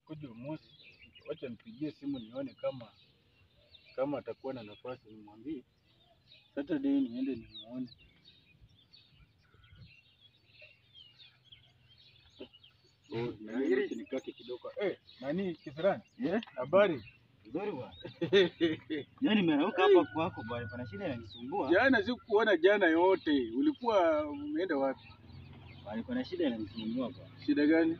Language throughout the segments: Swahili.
anakuja Umosi, wacha nipigie simu nione kama kama atakuwa na nafasi, nimwambie Saturday niende nimuone. Oh, na hili nikate kidogo. Eh, nani Kisirani? Yeah, Habari? nzuri bwana. Leo nimerauka hapa kwako bwana, kuna shida inanisumbua. Jana sikuona jana yote. Ulikuwa umeenda wapi? Bwana, kuna shida inanisumbua bwana. Shida gani?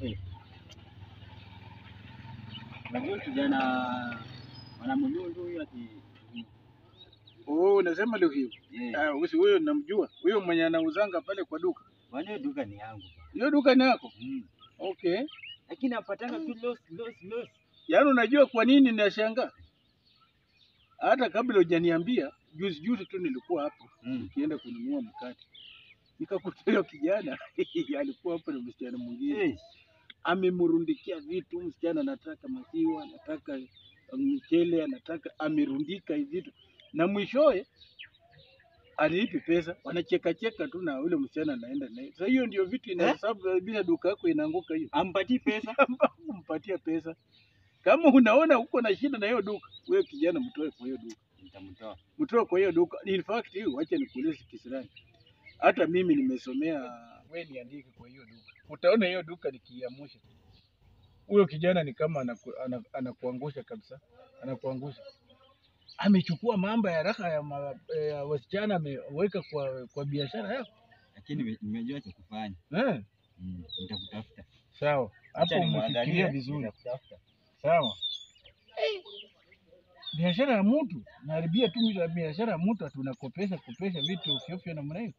Unajua kijana mwanamulundu huyu ati Oh, unasema leo hiyo. eh, Ah, usi huyo namjua. Huyo mwenye anauzanga pale kwa duka. bwana hiyo duka ni yangu bwana. Hiyo duka ni yako? Mm. Okay. Lakini napatanga tu loss loss loss. Yaani unajua kwa nini nashangaa? Hata kabla hujaniambia, juzi juzi tu nilikuwa hapo Mm. nikienda kununua mkate. Nikakuta huyo kijana alikuwa hapo na msichana mwingine. Eh, amemrundikia vitu. Msichana anataka maziwa, anataka mchele, anataka amerundika hivi vitu, na mwishowe alilipi pesa, wanacheka cheka tu na ule msichana anaenda naye. Sasa hiyo ndio vitu inasababisha duka yako inaanguka hiyo, ampatii pesa. kumpatia pesa. Kama unaona uko na shida na hiyo duka, wewe kijana, mtoe kwa hiyo duka, Nitamtoa. mtoe kwa hiyo duka. In fact hiyo, wacha nikuulize kisirani, hata mimi nimesomea, wewe niandike kwa hiyo duka, utaona hiyo duka nikiamusha huyo kijana ni kama anaku, ana, anakuangusha kabisa, anakuangusha. Amechukua mambo ya raha ya, ma, ya wasichana ameweka kwa, kwa biashara yako Lakini nime- nimejua cha kufanya. eh? Mm. Nitakutafuta. Sawa, Acha hapo nimwangalie, umefikiria vizuri. Nitakutafuta. Sawa. Biashara ya mtu naharibia tu ya biashara ya mtu, tunakopesha kopesha vitu ovyo ovyo namna hiyo.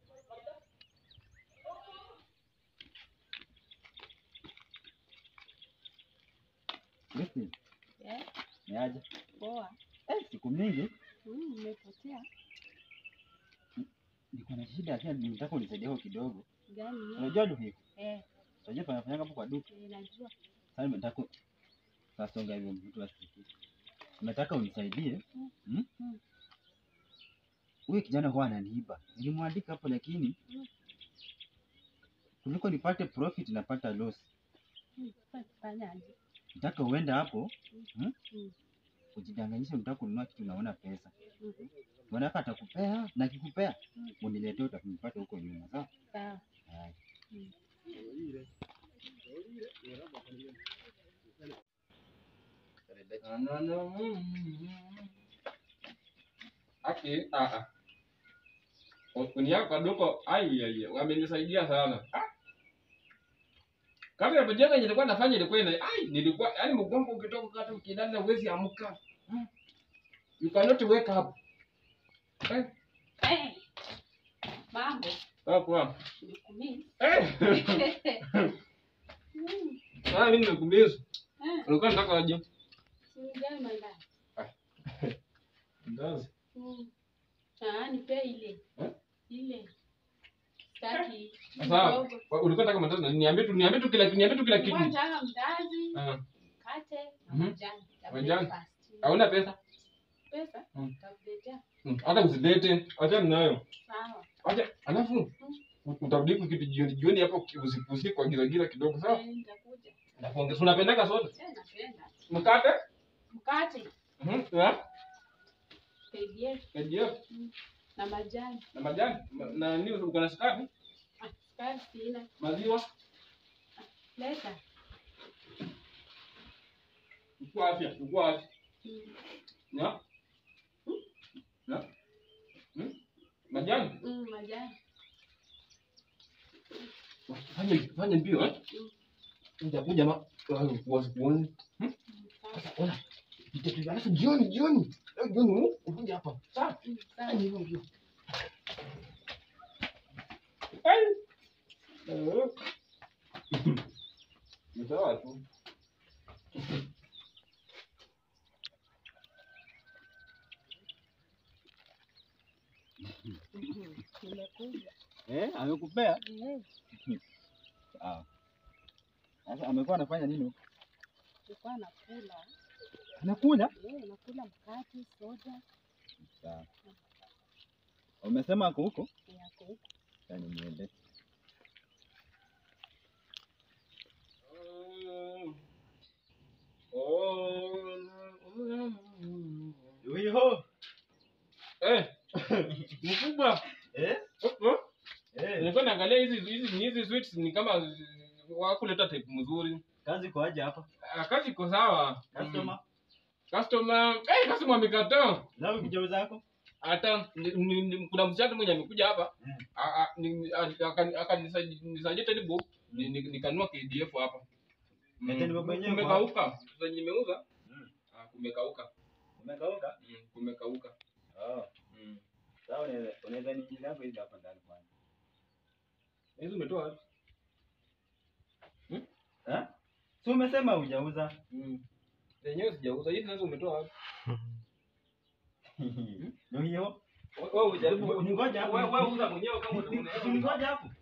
Christine, Eh, ni aje? poa. Eh, siku mingi Mm, Umepotea niko na shida lakini nitaka unisaidie kwa kidogo. gani? hiyo? Unajua duka hiko? Eh, Unajua panafanyanga hapo kwa duka. eh, najua. Sasa nataka sasa songa hivyo mtu asikie. Nataka unisaidie. Hmm? Mm. Huyu kijana huwa ananiiba. Nilimwandika hapo lakini Mm. kuliko nipate profit napata loss. Mm, sasa tufanyaje? Nataka uende hapo hmm? Mm. Ujidanganyishe unataka kununua kitu unaona pesa. Mhm. Mwanaka atakupea na akikupea Mm. uniletee utanipata huko nyuma. Sawa? Sawa. Haya. Mm. Aki, ah ah. Kuniaka kwa duko ai ai wamenisaidia sana. Ah. Kama ya mjengo yenye nilikuwa nafanya ilikuwa ina ai nilikuwa yani mgongo ukitoka kata ukidanda huwezi amka. Hmm. You cannot wake up. Eh, Eh, mambo sawa kwa. nikumiss. Eh. Mm, Ah, mimi nimekumiss. eh, Ulikuwa nataka aje? sinijali mandani. Ndazi. Mm. Ah, nipe ile. Eh? Ile. Sitaki. Sawa. Kidogo. Ulikuwa nataka mandazi na niambie tu niambie tu kila niambie tu kila kitu. Nilikuwa nataka mdazi, Ah. mkate na Mhm. majani. ya Majani. breakfast. Hauna pesa? Pesa? Mm. Nitakuletea. Mm, Hata usidete. Acha nayo. Sawa. Acha alafu utarudi huku kitu jioni jioni hapo ki- usiku usiku kwa giza giza kidogo sawa? Eh, nitakuja. Nakuongeza. Unapendaka sote? Eh, napenda. Mkate? Mkate. Mhm. Ya? KDF KDF na majani. na majani na na nini uko na sukari? Ah, sukari sina. Maziwa? Leta. Uko afya, uko afya. Mm. Ya? Ya? Hmm? Majani? Mm, majani. Fanya fanya mbio eh? Mm. Nitakuja ma kuozi kuozi. Mm, sawa. Sasa ona. Nitakuja alafu jioni jioni. Leo jioni ukuje hapa. Sawa? Mm, sawa. Fanya hivyo mbio. Ai. Eh. Ni sawa tu. Mhm. Nimekuja. Eh, amekupea? Eh, Sawa. Sasa amekuwa anafanya nini huko? nilikuwa nakula. Anakula? Eh, nakula mkate, soda. Sawa. Umesema ako huko? Yako huko. Yaani niende. Mkubwa. Eh? Oh, oh. Eh. Nilikuwa naangalia hizi hizi hizi sweets ni kama wakuleta type mzuri. Kazi kwa aje hapa? Ah, Kazi iko sawa. Customer. Customer, eh, customer amekataa. Zao kijao zako? Hata ni- ni- ni- kuna msichana mmoja amekuja hapa. Mm. a- a- ni- a- akani- akanisaidia tena book ni- ni- nikanunua KDF hapa. Mm. Ete ni baba yenyewe kwa Kumekauka. Sasa nimeuza. Mm. Ah, kumekauka. Umekauka? Mm, kumekauka. Oh. Mm. Sawa unaweza unaweza niingiza hapo hizi hapa ndani kwanza. Hizo umetoa wapi? Eh? Si umesema hujauza? Mm. Zenyewe sijauza. Hizi nazo umetoa wapi? Ndio hiyo. Wewe ujaribu Ni ngoja hapo. wewe wewe uza mwenyewe kama Ni- unaweza. ni- Ngoja hapo.